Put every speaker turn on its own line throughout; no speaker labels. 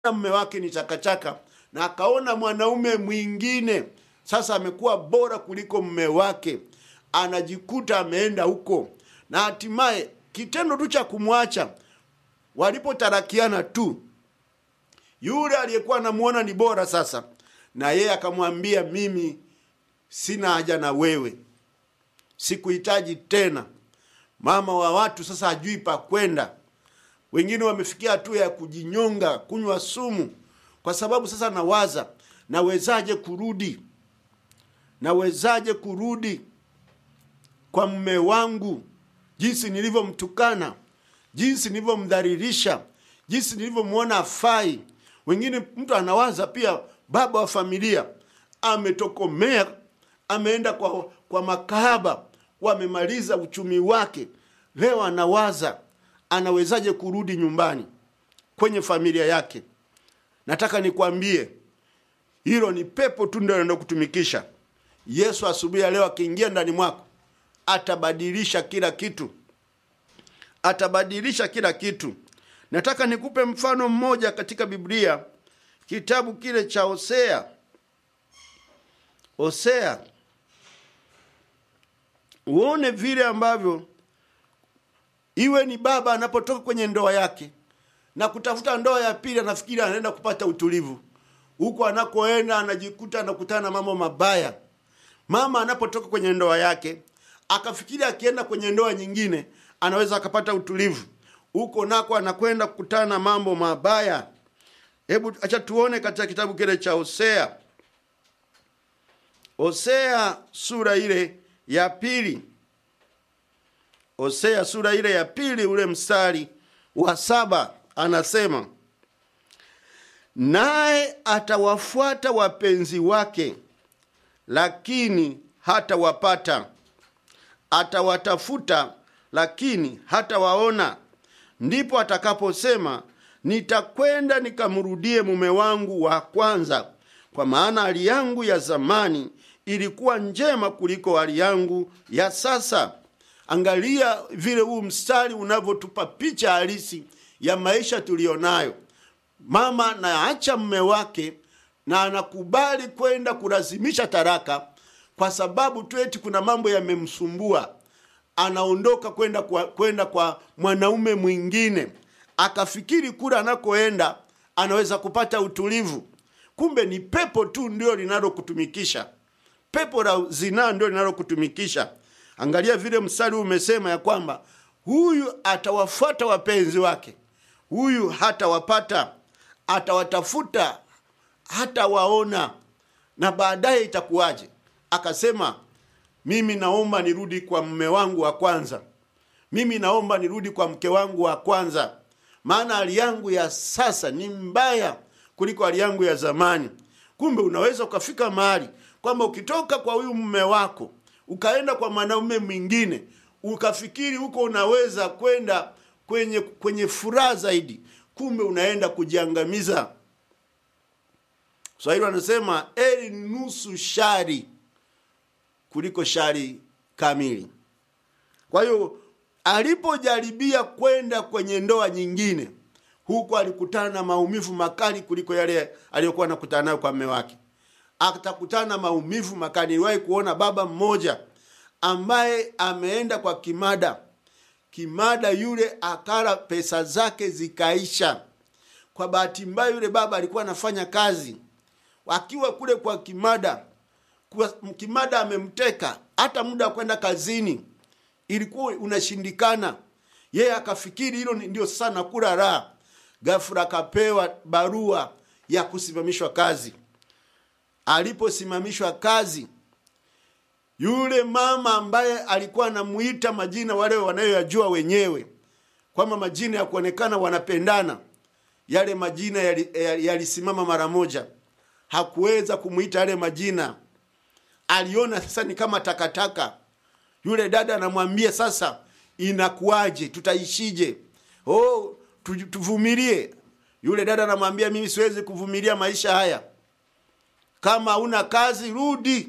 mume wake ni chakachaka na akaona mwanaume mwingine sasa amekuwa bora kuliko mume wake anajikuta ameenda huko na hatimaye kitendo tu cha kumwacha walipotarakiana tu yule aliyekuwa anamuona ni bora sasa na yeye akamwambia mimi sina haja na wewe sikuhitaji tena mama wa watu sasa hajui pa kwenda wengine wamefikia hatua ya kujinyonga kunywa sumu kwa sababu sasa nawaza nawezaje kurudi nawezaje kurudi kwa mme wangu jinsi nilivyomtukana jinsi nilivyomdhalilisha jinsi nilivyomwona afai wengine mtu anawaza pia baba wa familia ametokomea ameenda kwa, kwa makahaba wamemaliza uchumi wake leo anawaza anawezaje kurudi nyumbani kwenye familia yake nataka nikwambie hilo ni pepo tu ndio anaenda kutumikisha yesu asubuhi ya leo akiingia ndani mwako atabadilisha kila kitu atabadilisha kila kitu nataka nikupe mfano mmoja katika biblia kitabu kile cha hosea hosea uone vile ambavyo iwe ni baba anapotoka kwenye ndoa yake na kutafuta ndoa ya pili anafikiri anaenda kupata utulivu huko anakoenda anajikuta anakutana na mambo mabaya mama anapotoka kwenye ndoa yake akafikiri akienda kwenye ndoa nyingine anaweza akapata utulivu huko nako anakwenda kukutana na mambo mabaya hebu acha tuone katika kitabu kile cha hosea hosea sura ile ya pili hosea sura ile ya pili ule mstari wa saba anasema naye atawafuata wapenzi wake lakini hatawapata atawatafuta lakini hatawaona ndipo atakaposema nitakwenda nikamrudie mume wangu wa kwanza kwa maana hali yangu ya zamani ilikuwa njema kuliko hali yangu ya sasa angalia vile huu mstari unavyotupa picha halisi ya maisha tuliyonayo mama naacha mme wake na anakubali kwenda kulazimisha taraka kwa sababu tu eti kuna mambo yamemsumbua anaondoka kwenda kwa, kwenda kwa mwanaume mwingine akafikiri kule anakoenda anaweza kupata utulivu kumbe ni pepo tu ndio linalokutumikisha pepo la zinaa ndio linalokutumikisha angalia vile mstari umesema ya kwamba huyu atawafuata wapenzi wake huyu hatawapata atawatafuta hatawaona na baadaye itakuwaje akasema mimi naomba nirudi kwa mme wangu wa kwanza mimi naomba nirudi kwa mke wangu wa kwanza maana hali yangu ya sasa ni mbaya kuliko hali yangu ya zamani kumbe unaweza ukafika mahali kwamba ukitoka kwa huyu mme wako ukaenda kwa mwanaume mwingine ukafikiri huko unaweza kwenda kwenye kwenye furaha zaidi kumbe unaenda kujiangamiza swahili wanasema eri nusu shari kuliko shari kamili kwa hiyo alipojaribia kwenda kwenye ndoa nyingine huku alikutana na maumivu makali kuliko yale aliyokuwa anakutana nayo kwa mme wake atakutana na maumivu makali niliwahi kuona baba mmoja ambaye ameenda kwa kimada kimada yule akala pesa zake zikaisha kwa bahati mbaya yule baba alikuwa anafanya kazi akiwa kule kwa kimada kwa, kimada amemteka hata muda wa kwenda kazini ilikuwa unashindikana yeye akafikiri hilo ndio sasa nakula raha gafura akapewa barua ya kusimamishwa kazi aliposimamishwa kazi yule mama ambaye alikuwa anamuita majina wale wanayoyajua wenyewe kwamba majina ya kuonekana wanapendana yale majina yalisimama yali, yali mara moja hakuweza kumwita yale majina aliona sasa ni kama takataka yule dada anamwambia sasa inakuwaje tutaishije oh tu, tuvumilie yule dada anamwambia mimi siwezi kuvumilia maisha haya kama una kazi rudi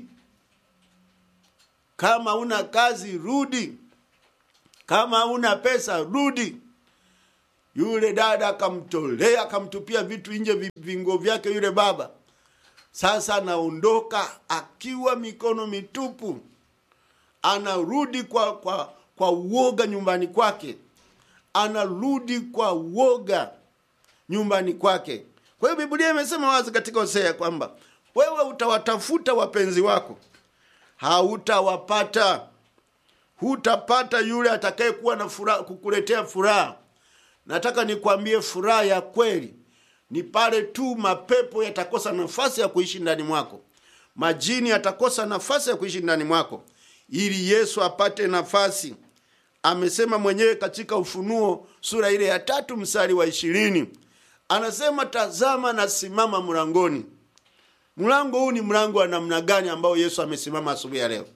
kama una kazi rudi kama una pesa rudi yule dada akamtolea akamtupia vitu nje vi- vingo vyake yule baba sasa anaondoka akiwa mikono mitupu anarudi kwa kwa kwa uoga nyumbani kwake anarudi kwa uoga nyumbani kwake kwa hiyo biblia imesema wazi katika hosea kwamba wewe utawatafuta wapenzi wako hautawapata hutapata yule atakayekuwa na furaha kukuletea furaha nataka nikwambie furaha ya kweli ni pale tu mapepo yatakosa nafasi ya kuishi ndani mwako majini yatakosa nafasi ya kuishi ndani mwako ili yesu apate nafasi amesema mwenyewe katika ufunuo sura ile ya tatu mstari wa ishirini anasema tazama nasimama mlangoni mlango huu ni mlango wa namna gani ambao yesu amesimama asubuhi ya leo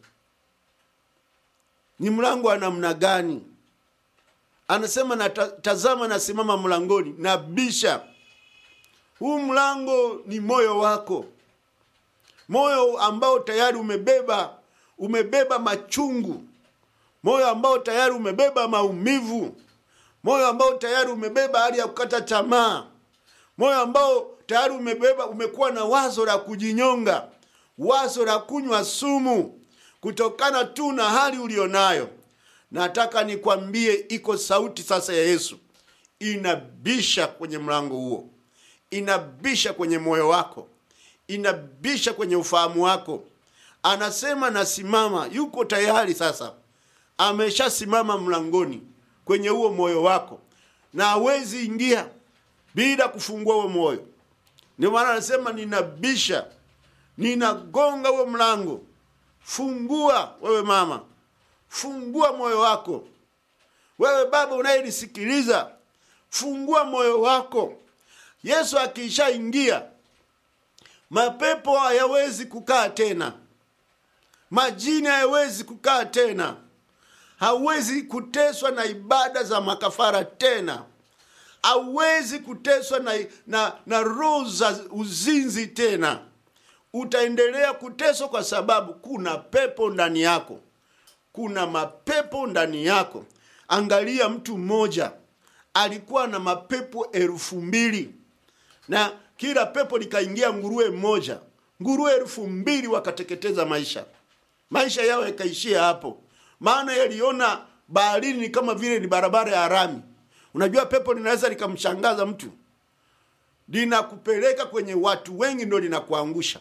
ni mlango wa namna gani anasema na tazama nasimama mlangoni nabisha huu mlango ni moyo wako moyo ambao tayari umebeba umebeba machungu moyo ambao tayari umebeba maumivu moyo ambao tayari umebeba hali ya kukata tamaa moyo ambao tayari umebeba umekuwa na wazo la kujinyonga wazo la kunywa sumu kutokana tu na hali ulionayo nataka nikwambie iko sauti sasa ya yesu inabisha kwenye mlango huo inabisha kwenye moyo wako inabisha kwenye ufahamu wako anasema nasimama yuko tayari sasa ameshasimama mlangoni kwenye huo moyo wako na hawezi ingia bila kufungua huo moyo ndio maana anasema ninabisha ninagonga huo mlango fungua wewe mama fungua moyo wako wewe baba unayenisikiliza fungua moyo wako yesu akishaingia mapepo hayawezi kukaa tena majini hayawezi kukaa tena hawezi kuteswa na ibada za makafara tena hauwezi kuteswa na, na, na roho za uzinzi tena utaendelea kuteswa kwa sababu kuna pepo ndani yako kuna mapepo ndani yako angalia mtu mmoja alikuwa na mapepo elfu mbili na kila pepo likaingia nguruwe mmoja nguruwe elfu mbili wakateketeza maisha maisha yao yakaishia hapo maana yaliona baharini ni kama vile ni barabara ya rami unajua pepo linaweza likamshangaza mtu linakupeleka kwenye watu wengi ndo linakuangusha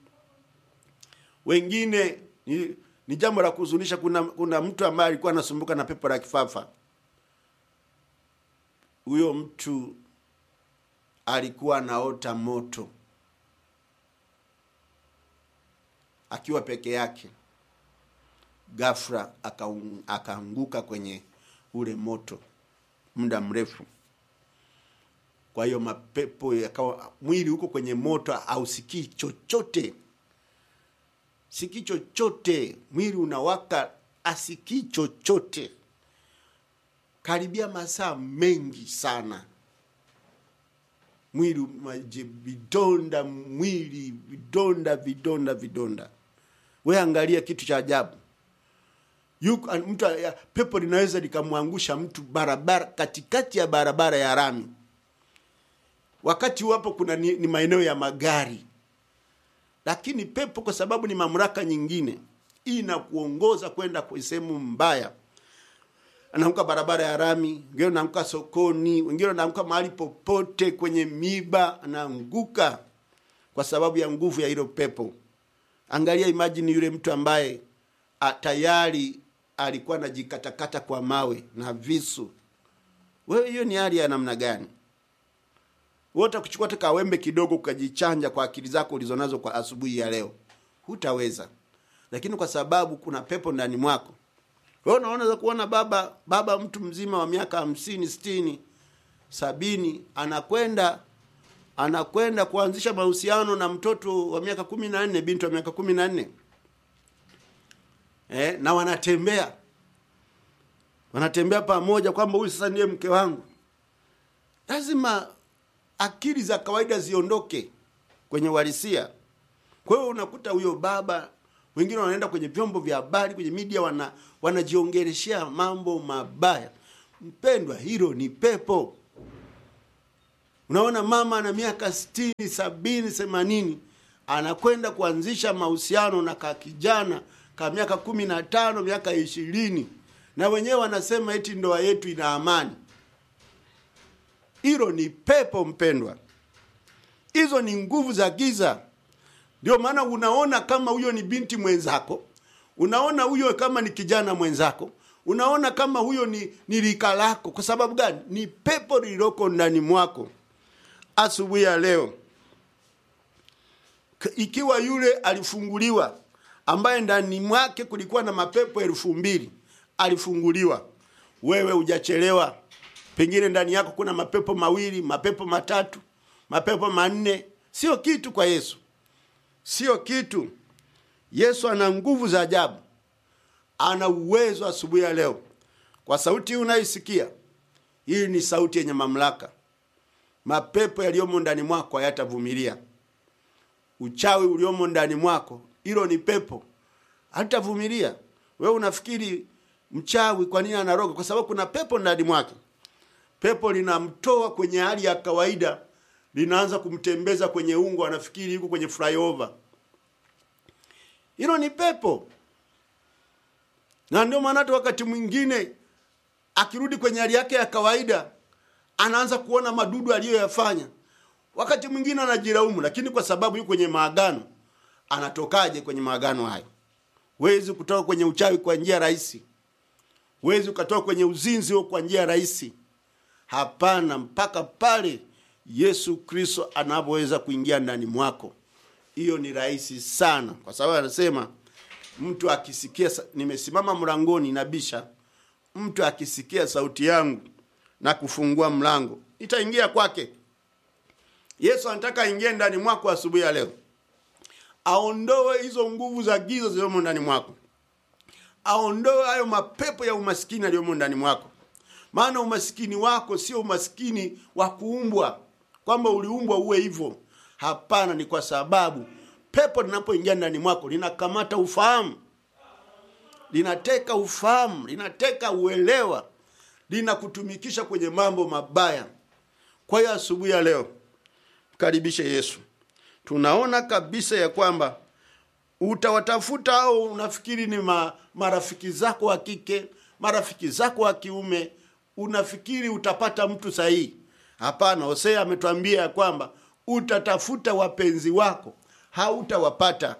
wengine ni, ni jambo la kuhuzunisha kuna, kuna mtu ambaye alikuwa anasumbuka na pepo la kifafa huyo mtu alikuwa anaota moto akiwa peke yake ghafla akaung- akaanguka kwenye ule moto muda mrefu kwa hiyo mapepo yakawa mwili huko kwenye moto hausikii chochote sikii chochote mwili unawaka asikii chochote karibia masaa mengi sana mwili maji vidonda mwili vidonda vidonda vidonda we angalia kitu cha ajabu yuko an- mtu ya- pepo linaweza likamwangusha mtu barabara katikati ya barabara ya rami wakati wapo kuna ni, ni maeneo ya magari lakini pepo kwa sababu ni mamlaka nyingine inakuongoza kwenda kwa sehemu mbaya anaanguka barabara ya rami wengine anaanguka sokoni wengine anaanguka mahali popote kwenye miba anaanguka kwa sababu ya nguvu ya hilo pepo angalia imajini yule mtu ambaye a, tayari alikuwa anajikatakata kwa mawe na visu wewe hiyo ni hali ya namna gani wote kuchukua tu kawembe kidogo ukajichanja kwa akili zako ulizonazo kwa asubuhi ya leo hutaweza lakini kwa sababu kuna pepo ndani mwako wewe unaweza kuona baba baba mtu mzima wa miaka hamsini sitini sabini anakwenda anakwenda kuanzisha mahusiano na mtoto wa miaka kumi na nne binti wa miaka kumi na nne eh, na wanatembea wanatembea pamoja kwamba huyu sasa ndiye mke wangu lazima akili za kawaida ziondoke kwenye uhalisia kwa hiyo unakuta huyo baba wengine wanaenda kwenye vyombo vya habari kwenye media wana wanajiongeleshea mambo mabaya mpendwa hilo ni pepo unaona mama ana miaka sitini sabini themanini anakwenda kuanzisha mahusiano na ka kijana ka miaka kumi na tano miaka ishirini na wenyewe wanasema eti ndoa yetu ina amani hilo ni pepo mpendwa hizo ni nguvu za giza ndio maana unaona kama huyo ni binti mwenzako unaona huyo kama ni kijana mwenzako unaona kama huyo ni, ni rika lako kwa sababu gani ni pepo lililoko ndani mwako asubuhi ya leo K- ikiwa yule alifunguliwa ambaye ndani mwake kulikuwa na mapepo elfu mbili alifunguliwa wewe hujachelewa pengine ndani yako kuna mapepo mawili mapepo matatu mapepo manne sio kitu kwa yesu sio kitu yesu ana nguvu za ajabu ana uwezo asubuhi ya leo kwa sauti hii unayoisikia hii ni sauti yenye mamlaka mapepo yaliyomo ndani mwako hayatavumilia uchawi uliomo ndani mwako hilo ni pepo hatavumilia wewe unafikiri mchawi kwa nini anaroga kwa sababu kuna pepo ndani mwake pepo linamtoa kwenye hali ya kawaida linaanza kumtembeza kwenye ungo anafikiri yuko kwenye flyover hilo ni pepo na ndio maana hata wakati mwingine akirudi kwenye hali yake ya kawaida anaanza kuona madudu aliyoyafanya wakati mwingine anajilaumu lakini kwa sababu yuko kwenye maagano anatokaje kwenye maagano hayo huwezi kutoka kwenye uchawi kwa njia rahisi huwezi ukatoka kwenye uzinzi huo kwa njia rahisi hapana mpaka pale yesu kristo anavyoweza kuingia ndani mwako hiyo ni rahisi sana kwa sababu anasema mtu akisikia sa- nimesimama mlangoni nabisha mtu akisikia sauti yangu na kufungua mlango nitaingia kwake yesu anataka aingie ndani mwako asubuhi ya leo aondoe hizo nguvu za giza zilizomo ndani mwako aondoe hayo mapepo ya umaskini yaliyomo ndani mwako maana umaskini wako sio umaskini wa kuumbwa kwamba uliumbwa uwe hivyo hapana ni kwa sababu pepo linapoingia ndani mwako linakamata ufahamu linateka ufahamu linateka uelewa linakutumikisha kwenye mambo mabaya kwa hiyo asubuhi ya leo mkaribishe yesu tunaona kabisa ya kwamba utawatafuta au unafikiri ni ma, marafiki zako wa kike marafiki zako wa kiume unafikiri utapata mtu sahihi hapana hosea ametwambia ya kwamba utatafuta wapenzi wako hautawapata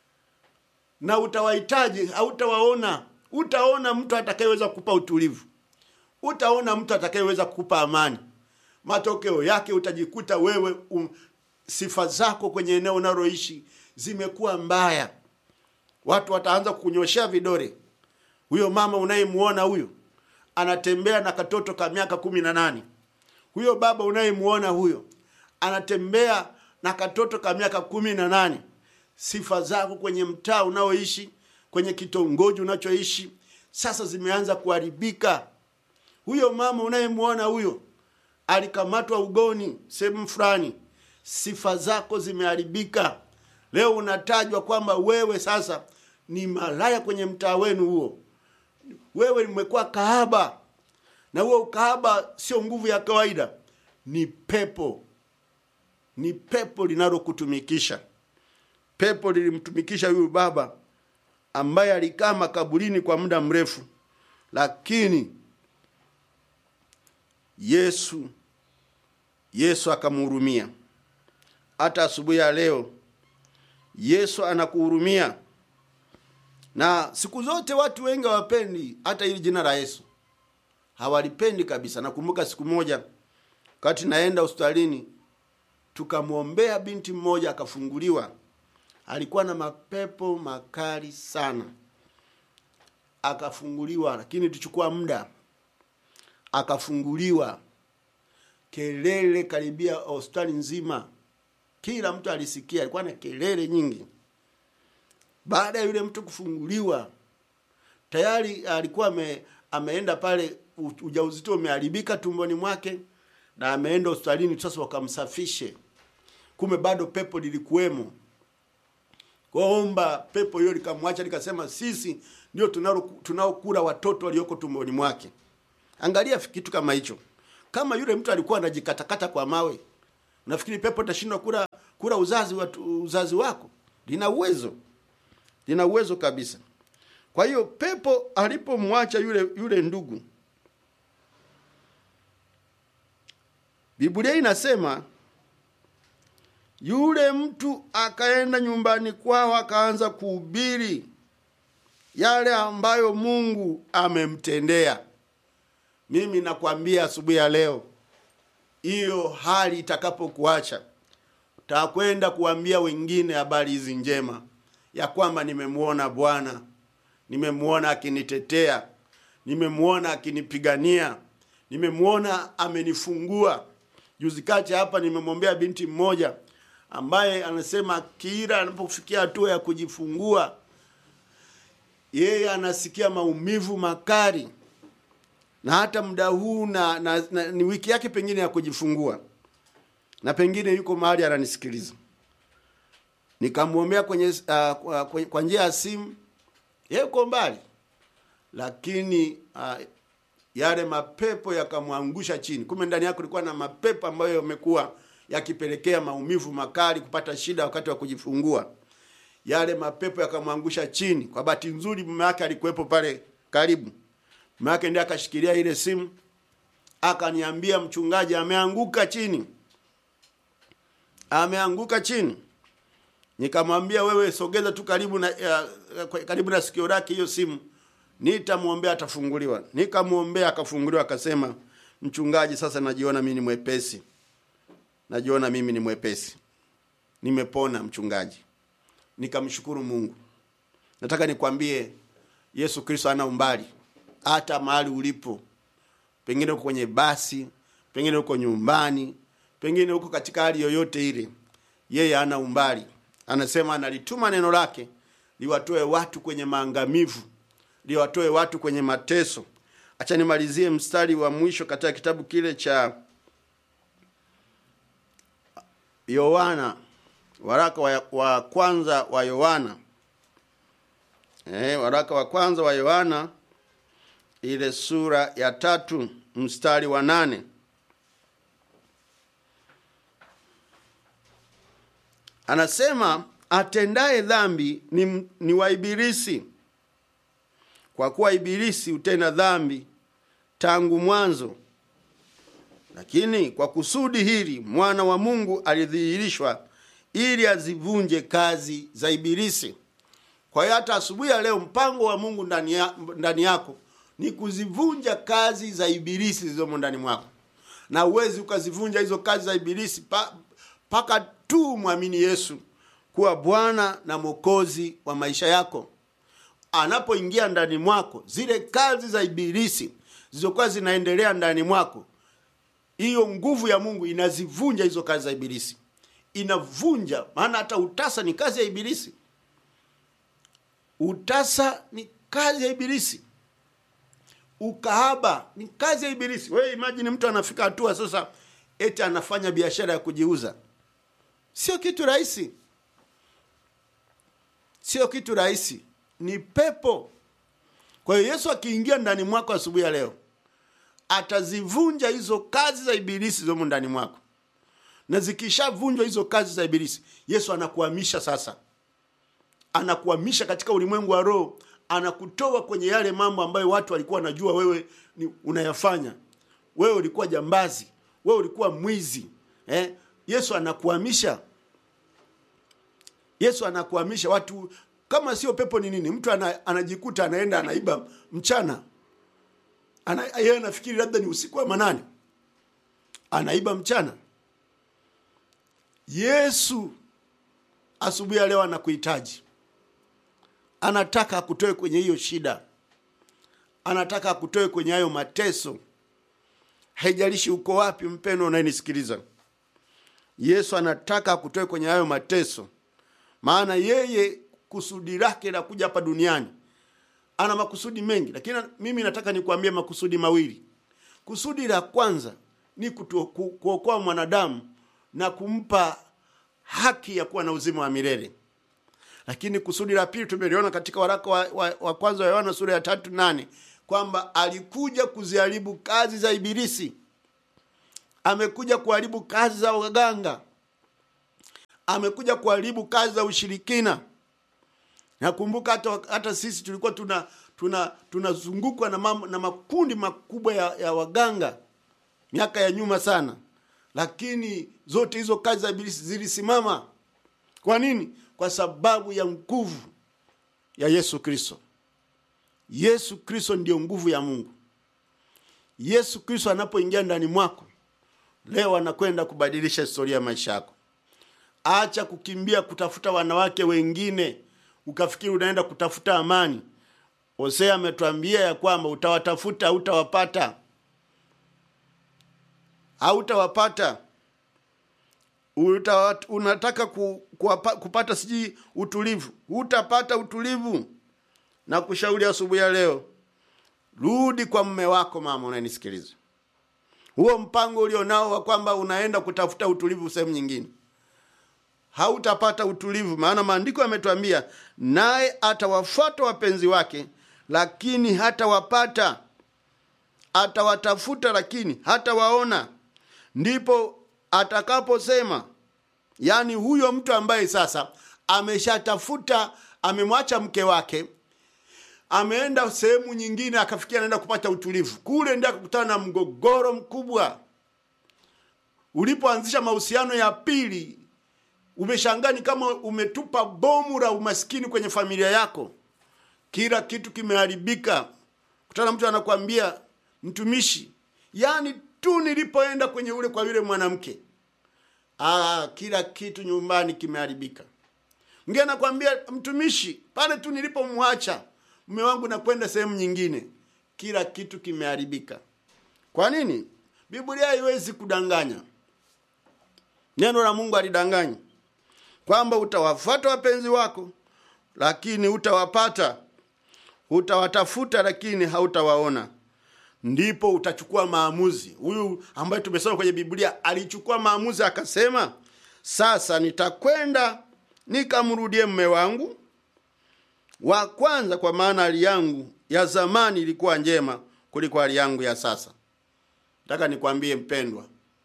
na utawahitaji hautawaona utaona mtu atakayeweza kukupa utulivu utaona mtu atakayeweza kukupa amani matokeo yake utajikuta wewe um, sifa zako kwenye eneo unaloishi zimekuwa mbaya watu wataanza kukunyoshea vidore huyo mama unayemuona huyo anatembea na katoto ka miaka kumi na nane huyo baba unayemuona huyo anatembea na katoto ka miaka kumi na nane sifa zako kwenye mtaa unaoishi kwenye kitongoji unachoishi sasa zimeanza kuharibika huyo mama unayemuona huyo alikamatwa ugoni sehemu fulani sifa zako zimeharibika leo unatajwa kwamba wewe sasa ni malaya kwenye mtaa wenu huo wewe umekuwa kahaba na huo ukahaba sio nguvu ya kawaida ni pepo ni pepo linalokutumikisha pepo lilimtumikisha huyu baba ambaye alikaa makaburini kwa muda mrefu lakini yesu yesu akamhurumia hata asubuhi ya leo yesu anakuhurumia na siku zote watu wengi hawapendi hata hili jina la yesu hawalipendi kabisa nakumbuka siku moja wakati naenda hospitalini tukamwombea binti mmoja akafunguliwa alikuwa na mapepo makali sana akafunguliwa lakini tuchukua muda akafunguliwa kelele karibia hospitali nzima kila mtu alisikia alikuwa na kelele nyingi baada ya yule mtu kufunguliwa tayari alikuwa ame, ameenda pale u- ujauzito umeharibika tumboni mwake na ameenda hospitalini sasa wakamsafishe kumbe bado pepo lilikuwemo kwaomba pepo hiyo likamwacha likasema sisi ndio tunalo- tunaokula watoto walioko tumboni mwake angalia kitu kama hicho kama yule mtu alikuwa anajikatakata kwa mawe unafikiri pepo itashindwa kula kula uzazi wa, uzazi wako lina uwezo lina uwezo kabisa kwa hiyo pepo alipomwacha yule yule ndugu biblia inasema yule mtu akaenda nyumbani kwao akaanza kuhubiri yale ambayo mungu amemtendea mimi nakwambia asubuhi ya leo hiyo hali itakapokuacha utakwenda kuambia wengine habari hizi njema ya kwamba nimemwona bwana nimemwona akinitetea nimemwona akinipigania nimemwona amenifungua juzi kati hapa nimemwombea binti mmoja ambaye anasema kila anapofikia hatua ya kujifungua yeye anasikia maumivu makali na hata muda huu na, na, na ni wiki yake pengine ya kujifungua na pengine yuko mahali ananisikiliza nikamwombea kwenye uh, kwa, kwa njia ya simu yeye uko mbali lakini uh, yale mapepo yakamwangusha chini kumbe ndani yako ilikuwa na mapepo ambayo yamekuwa yakipelekea maumivu makali kupata shida wakati wa kujifungua yale mapepo yakamwangusha chini kwa bahati nzuri mume wake alikuwepo pale karibu mume wake ndiye akashikilia ile simu akaniambia mchungaji ameanguka chini ameanguka chini nikamwambia wewe sogeza tu karibu na uh, karibu na sikio lake hiyo simu nitamwombea atafunguliwa nikamwombea akafunguliwa akasema mchungaji sasa najiona mimi ni mwepesi najiona mimi ni mwepesi nimepona mchungaji nikamshukuru mungu nataka nikwambie yesu kristo ana umbali hata mahali ulipo pengine uko kwenye basi pengine uko nyumbani pengine uko katika hali yoyote ile yeye ana umbali anasema analituma neno lake liwatoe watu kwenye maangamivu liwatoe watu kwenye mateso acha nimalizie mstari wa mwisho katika kitabu kile cha yohana waraka wa, wa kwanza wa yohana eh, waraka wa kwanza wa yohana ile sura ya tatu mstari wa nane anasema atendaye dhambi ni, ni wa ibilisi kwa kuwa ibilisi hutenda dhambi tangu mwanzo lakini kwa kusudi hili mwana wa mungu alidhihirishwa ili azivunje kazi za ibilisi kwa hiyo hata asubuhi ya leo mpango wa mungu ndani, ya, ndani yako ni kuzivunja kazi za ibilisi zilizomo ndani mwako na uwezi ukazivunja hizo kazi za ibilisi mpaka pa, tu mwamini yesu kuwa bwana na mwokozi wa maisha yako anapoingia ndani mwako zile kazi za ibilisi zilizokuwa zinaendelea ndani mwako hiyo nguvu ya mungu inazivunja hizo kazi za ibilisi inavunja maana hata utasa ni kazi ya ibilisi utasa ni kazi ya ibilisi ukahaba ni kazi ya ibilisi wewe imajini mtu anafika hatua sasa eti anafanya biashara ya kujiuza sio kitu rahisi sio kitu rahisi ni pepo kwa hiyo yesu akiingia ndani mwako asubuhi ya leo atazivunja hizo kazi za ibilisi zomo ndani mwako na zikishavunjwa hizo kazi za ibilisi yesu anakuhamisha sasa anakuhamisha katika ulimwengu wa roho anakutoa kwenye yale mambo ambayo watu walikuwa wanajua wewe ni unayafanya wewe ulikuwa jambazi wewe ulikuwa mwizi eh? yesu anakuhamisha yesu anakuhamisha watu kama sio pepo ni nini mtu ana, anajikuta anaenda anaiba mchana ana, yeye anafikiri labda ni usiku wa manane anaiba mchana yesu asubuhi ya leo anakuhitaji anataka akutoe kwenye hiyo shida anataka akutoe kwenye hayo mateso haijalishi uko wapi mpendo unayenisikiliza yesu anataka akutoe kwenye hayo mateso maana yeye kusudi lake la kuja hapa duniani ana makusudi mengi lakini mimi nataka nikuambie makusudi mawili kusudi la kwanza ni kutu, ku, kuokoa mwanadamu na kumpa haki ya kuwa na uzima wa milele lakini kusudi la pili tumeliona katika waraka wa, wa, wa kwanza wa yohana sura ya tatu nane kwamba alikuja kuziharibu kazi za ibilisi amekuja kuharibu kazi za waganga amekuja kuharibu kazi za ushirikina nakumbuka hata, hata sisi tulikuwa tuna tuna tunazungukwa na, mam, na makundi makubwa ya, ya waganga miaka ya nyuma sana lakini zote hizo kazi za ibilisi zilisimama kwa nini kwa sababu ya nguvu ya yesu kristo yesu kristo ndiyo nguvu ya mungu yesu kristo anapoingia ndani mwako leo anakwenda kubadilisha historia ya maisha yako acha kukimbia kutafuta wanawake wengine ukafikiri unaenda kutafuta amani hosea ametuambia ya kwamba utawatafuta hautawapata hautawapata Uta, unataka ku, kuapa, kupata sijui utulivu hutapata utulivu na kushauri asubuhi ya leo rudi kwa mme wako mama unanisikiliza huo mpango ulionao wa kwamba unaenda kutafuta utulivu sehemu nyingine hautapata utulivu maana maandiko yametuambia naye atawafuata wapenzi wake lakini hatawapata atawatafuta lakini hatawaona ndipo atakaposema yaani huyo mtu ambaye sasa ameshatafuta amemwacha mke wake ameenda sehemu nyingine akafikia anaenda kupata utulivu kule ndio akakutana na mgogoro mkubwa ulipoanzisha mahusiano ya pili umeshangaa ni kama umetupa bomu la umaskini kwenye familia yako kila kitu kimeharibika kutana mtu anakwambia mtumishi yaani tu nilipoenda kwenye ule kwa yule mwanamke ah, kila kitu nyumbani kimeharibika mgine anakwambia mtumishi pale tu nilipomwacha mume wangu nakwenda sehemu nyingine kila kitu kimeharibika kwa nini biblia haiwezi kudanganya neno la mungu alidanganyi kwamba utawafuata wapenzi wako lakini utawapata utawatafuta lakini hautawaona ndipo utachukua maamuzi huyu ambaye tumesoma kwenye biblia alichukua maamuzi akasema sasa nitakwenda nikamrudie mme wangu wa kwanza kwa maana hali yangu ya zamani ilikuwa njema kuliko hali yangu ya sasa nataka nikwambie mpendwa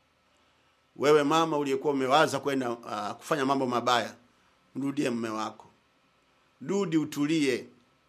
wewe mama uliyekuwa umewaza kwenda uh, kufanya mambo mabaya mrudie mme wako rudi utulie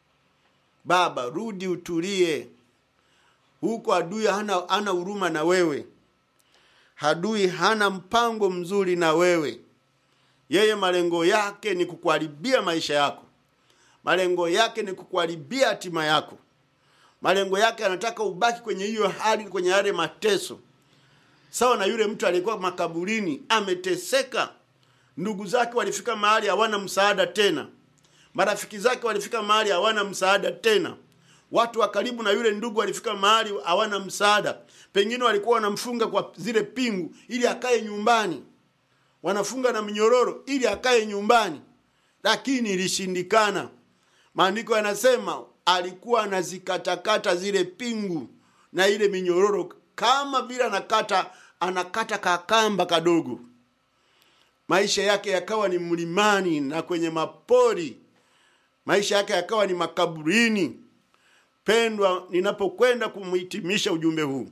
baba rudi utulie huko adui hana hana huruma na wewe adui hana mpango mzuri na wewe yeye malengo yake ni kukuharibia maisha yako malengo yake ni kukuharibia hatima yako malengo yake anataka ubaki kwenye hiyo hali kwenye yale mateso sawa na yule mtu aliyekuwa makaburini ameteseka ndugu zake walifika mahali hawana msaada tena marafiki zake walifika mahali hawana msaada tena watu wa karibu na yule ndugu walifika mahali hawana msaada pengine walikuwa wanamfunga kwa zile pingu ili akae nyumbani wanafunga na minyororo ili akae nyumbani lakini ilishindikana maandiko yanasema alikuwa anazikatakata zile pingu na ile minyororo kama vile anakata anakata kakamba kadogo maisha yake yakawa ni mlimani na kwenye mapori maisha yake yakawa ni makaburini pendwa ninapokwenda kumhitimisha ujumbe huu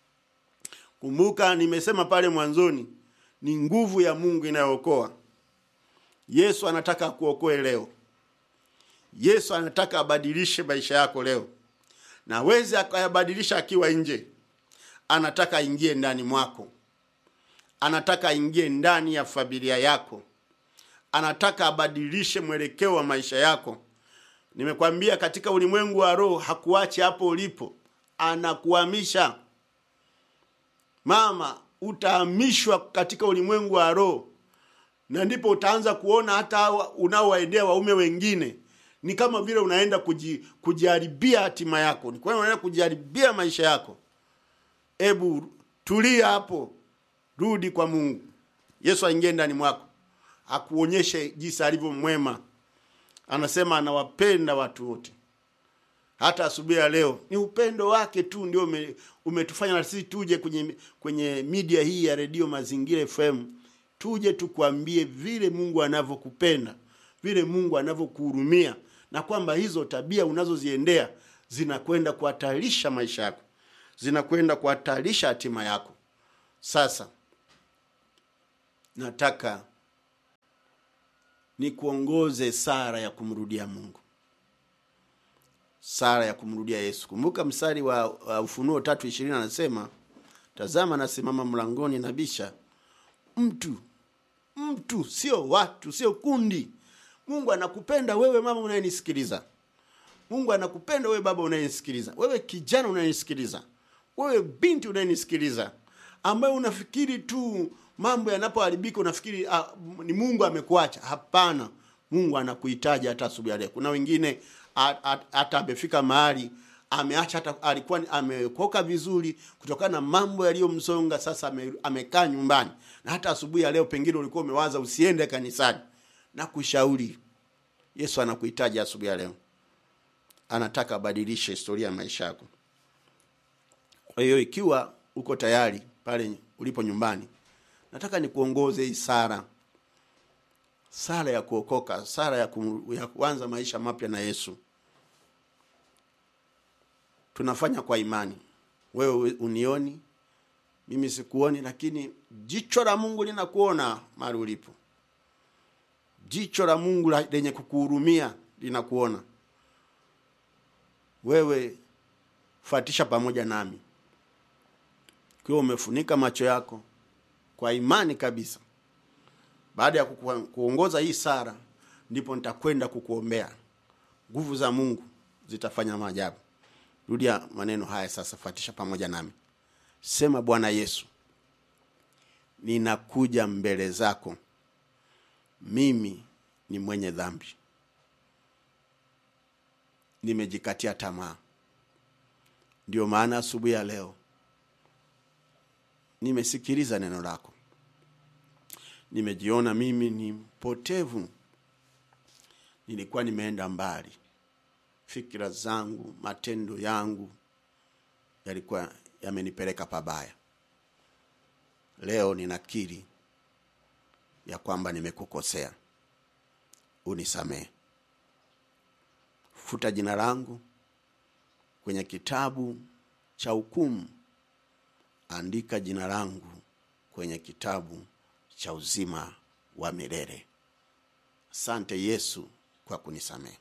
kumbuka nimesema pale mwanzoni ni nguvu ya mungu inayookoa yesu anataka akuokoe leo yesu anataka abadilishe maisha yako leo na aweze akayabadilisha akiwa nje anataka aingie ndani mwako anataka aingie ndani ya familia yako anataka abadilishe mwelekeo wa maisha yako nimekwambia katika ulimwengu wa roho hakuachi hapo ulipo anakuhamisha mama utahamishwa katika ulimwengu wa roho na ndipo utaanza kuona hata unaowaendea waume wengine ni kama vile unaenda kuji, kujiharibia hatima yako ni kwamba unaenda kujiharibia maisha yako ebu tulia hapo rudi kwa mungu yesu aingie ndani mwako akuonyeshe jinsi alivyo mwema anasema anawapenda watu wote hata asubuhi ya leo ni upendo wake tu ndio ume, umetufanya na sisi tuje kwenye kwenye media hii ya redio mazingira fm tuje tukwambie vile mungu anavyokupenda vile mungu anavyokuhurumia na kwamba hizo tabia unazoziendea zinakwenda kuhatarisha maisha yako zinakwenda kuhatarisha hatima yako sasa nataka nikuongoze sara ya kumrudia mungu sara ya kumrudia yesu kumbuka mstari wa, wa ufunuo tatu ishirini anasema tazama nasimama mlangoni na bisha mtu mtu sio watu sio kundi mungu anakupenda wewe mama unayenisikiliza mungu anakupenda wewe baba unayenisikiliza wewe kijana unayenisikiliza wewe binti unayenisikiliza ambaye unafikiri tu mambo yanapoharibika unafikiri ah, ni mungu amekuacha hapana mungu anakuhitaji hata asubuhi ya leo kuna wengine a- a- hata amefika mahali ameacha hata alikuwa ni- amekoka vizuri kutokana na mambo yaliyomsonga sasa ame, amekaa nyumbani na hata asubuhi ya leo pengine ulikuwa umewaza usiende kanisani na kushauri yesu anakuhitaji asubuhi ya leo anataka abadilishe historia ya maisha yako kwa hiyo ikiwa uko tayari pale ulipo nyumbani nataka nikuongoze hii sara sara ya kuokoka sara ya, kum, ya kuanza maisha mapya na yesu tunafanya kwa imani wewe unioni mimi sikuoni lakini jicho la mungu linakuona mahali ulipo jicho la mungu la- lenye kukuhurumia linakuona wewe fuatisha pamoja nami ukiwa umefunika macho yako kwa imani kabisa baada ya kuku- kuongoza hii sara ndipo nitakwenda kukuombea nguvu za mungu zitafanya maajabu rudia maneno haya sasa fuatisha pamoja nami sema bwana yesu ninakuja mbele zako mimi ni mwenye dhambi nimejikatia tamaa ndio maana asubuhi ya leo nimesikiliza neno lako nimejiona mimi ni mpotevu nilikuwa nimeenda mbali fikira zangu matendo yangu yalikuwa yamenipeleka pabaya leo ninakiri ya kwamba nimekukosea unisamehe futa jina langu kwenye kitabu cha hukumu andika jina langu kwenye kitabu cha uzima wa milele asante yesu kwa kunisamehe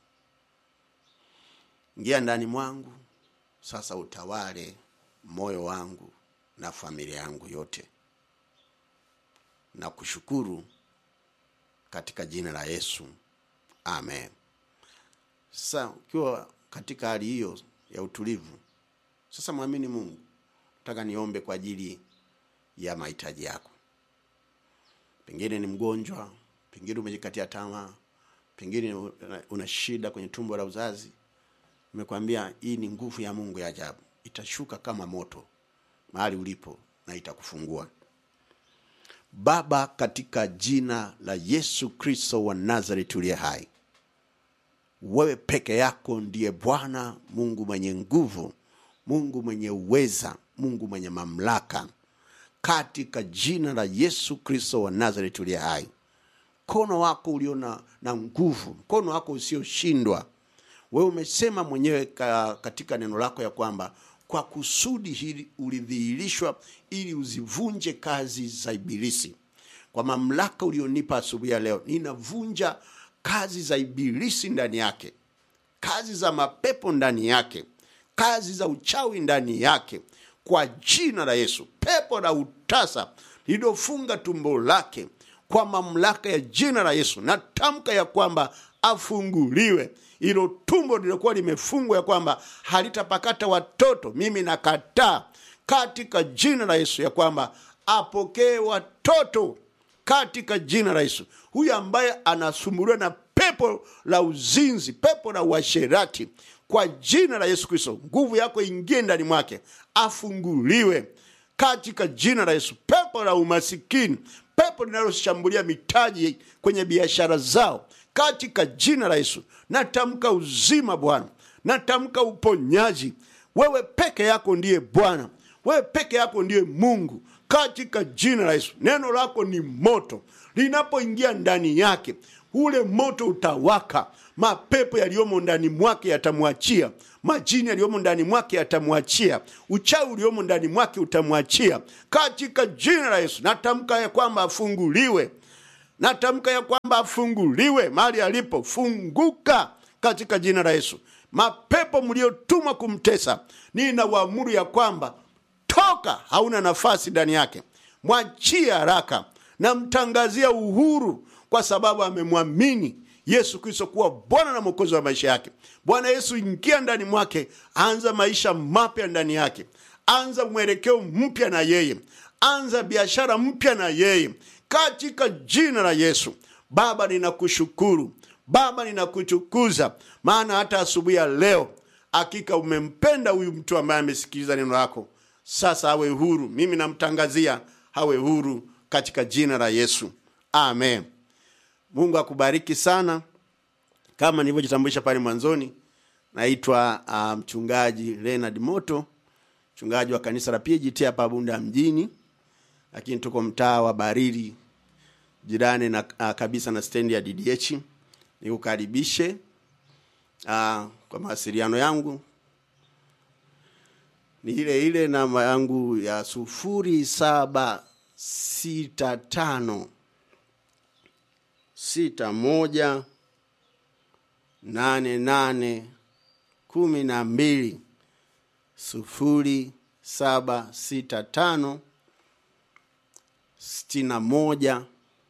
ingia ndani mwangu sasa utawale moyo wangu na familia yangu yote na kushukuru katika jina la yesu amen sasa ukiwa katika hali hiyo ya utulivu sasa mwamini mungu nataka niombe kwa ajili ya mahitaji yako pengine ni mgonjwa pengine umejikatia tamaa pengine una, una shida kwenye tumbo la uzazi nimekwambia hii ni nguvu ya mungu ya ajabu itashuka kama moto mahali ulipo na itakufungua baba katika jina la yesu kristo wa nazareti uliye hai wewe peke yako ndiye bwana mungu mwenye nguvu mungu mwenye uweza mungu mwenye mamlaka katika jina la yesu kristo wa nazareti uliye hai mkono wako ulio na, na nguvu mkono wako usioshindwa wewe umesema mwenyewe ka, katika neno lako ya kwamba kwa kusudi hili ulidhihirishwa ili uzivunje kazi za ibilisi kwa mamlaka ulionipa asubuhi ya leo ninavunja kazi za ibilisi ndani yake kazi za mapepo ndani yake kazi za uchawi ndani yake kwa jina la yesu pepo la utasa lililofunga tumbo lake kwa mamlaka ya jina la yesu natamka ya kwamba afunguliwe ilo tumbo lililokuwa limefungwa ya kwamba halitapakata watoto mimi nakataa katika jina la yesu ya kwamba apokee watoto katika jina la yesu huyu ambaye anasumbuliwa na pepo la uzinzi pepo la uasherati kwa jina la yesu kristo nguvu yako ingie ndani mwake afunguliwe katika jina la yesu pepo la umasikini pepo linaloshambulia mitaji kwenye biashara zao katika jina la yesu natamka uzima bwana natamka uponyaji wewe peke yako ndiye bwana wewe peke yako ndiye mungu katika jina la yesu neno lako ni moto linapoingia ndani yake ule moto utawaka mapepo yaliyomo ndani mwake yatamwachia majini yaliyomo ndani mwake yatamwachia uchawi uliomo ndani mwake utamwachia katika jina la yesu natamka ya kwamba afunguliwe natamka ya kwamba afunguliwe mahali alipo funguka katika jina la yesu mapepo mliotumwa kumtesa ninawaamuru ya kwamba toka hauna nafasi ndani yake mwachie haraka namtangazia uhuru kwa sababu amemwamini yesu kristo kuwa bwana na mwokozi wa maisha yake bwana yesu ingia ndani mwake anza maisha mapya ndani yake anza mwelekeo mpya na yeye anza biashara mpya na yeye katika jina la yesu baba ninakushukuru baba ninakutukuza maana hata asubuhi ya leo hakika umempenda huyu mtu ambaye amesikiliza neno lako sasa awe huru mimi namtangazia awe huru katika jina la yesu amen mungu akubariki sana kama nilivyojitambulisha pale mwanzoni naitwa uh, mchungaji Leonard moto mchungaji wa kanisa la pgt hapa bunda mjini lakini tuko mtaa wa barili jirani na uh, kabisa na stendi ya ddh nikukaribishe uh, kwa mawasiliano yangu ni ile ile namba yangu ya sufuri saba sita tano sita moja nane nane kumi na mbili sufuri saba sita tano sitini na moja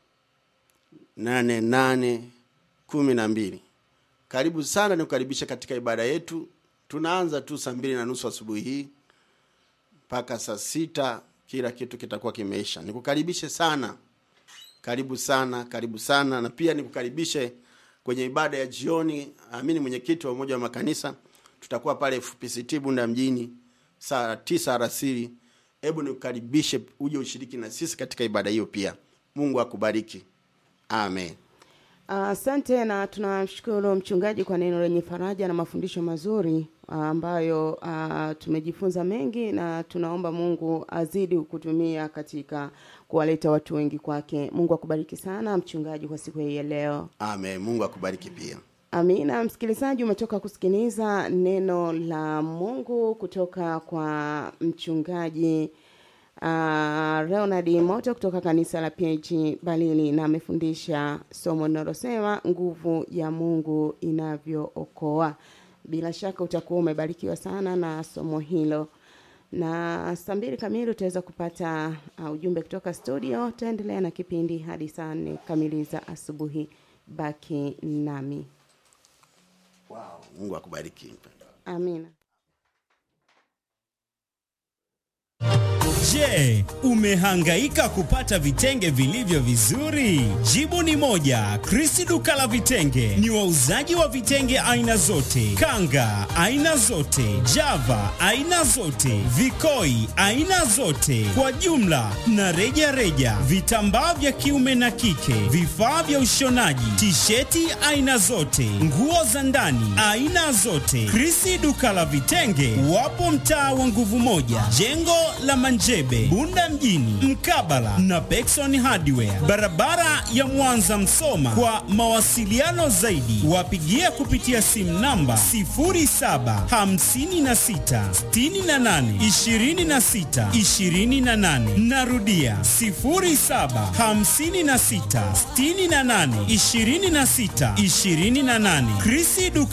nane nane kumi na mbili karibu sana nikukaribisha katika ibada yetu tunaanza tu saa mbili na nusu asubuhi hii mpaka saa sita kila kitu kitakuwa kimeisha nikukaribishe sana karibu sana karibu sana na pia nikukaribishe kwenye ibada ya jioni amini mwenyekiti wa umoja wa makanisa tutakuwa pale fpct bunda mjini saa tisa arasiri hebu nikukaribishe uje ushiriki na sisi katika ibada hiyo pia mungu akubariki amen
Asante uh, na tunamshukuru mchungaji kwa neno lenye faraja na mafundisho mazuri uh, ambayo uh, tumejifunza mengi na tunaomba Mungu azidi kutumia katika kuwaleta watu wengi kwake. Mungu akubariki sana mchungaji kwa siku hii ya leo.
amen mungu akubariki pia
Amina. Msikilizaji, umetoka kusikiliza neno la Mungu kutoka kwa mchungaji uh, Leonard Moto kutoka kanisa la PAG Balili, na amefundisha somo linalosema nguvu ya Mungu inavyookoa. Bila shaka utakuwa umebarikiwa sana na somo hilo, na saa mbili kamili utaweza kupata uh, ujumbe kutoka studio. Tutaendelea na kipindi hadi saa nne kamili za asubuhi. Baki nami.
wow. mungu akubariki
Amina.
Je, umehangaika kupata vitenge vilivyo vizuri? Jibu ni moja. Krisi duka la vitenge ni wauzaji wa vitenge aina zote, kanga aina zote, java aina zote, vikoi aina zote, kwa jumla na reja reja, vitambaa vya kiume na kike, vifaa vya ushonaji, tisheti aina zote, nguo za ndani aina zote. Krisi duka la vitenge wapo mtaa wa nguvu moja, jengo la Manjebe, Bunda mjini, mkabala na Pekson Hardware, barabara ya Mwanza Msoma. Kwa mawasiliano zaidi, wapigie kupitia simu namba 0756682628. Narudia 0756682628. Krisi duka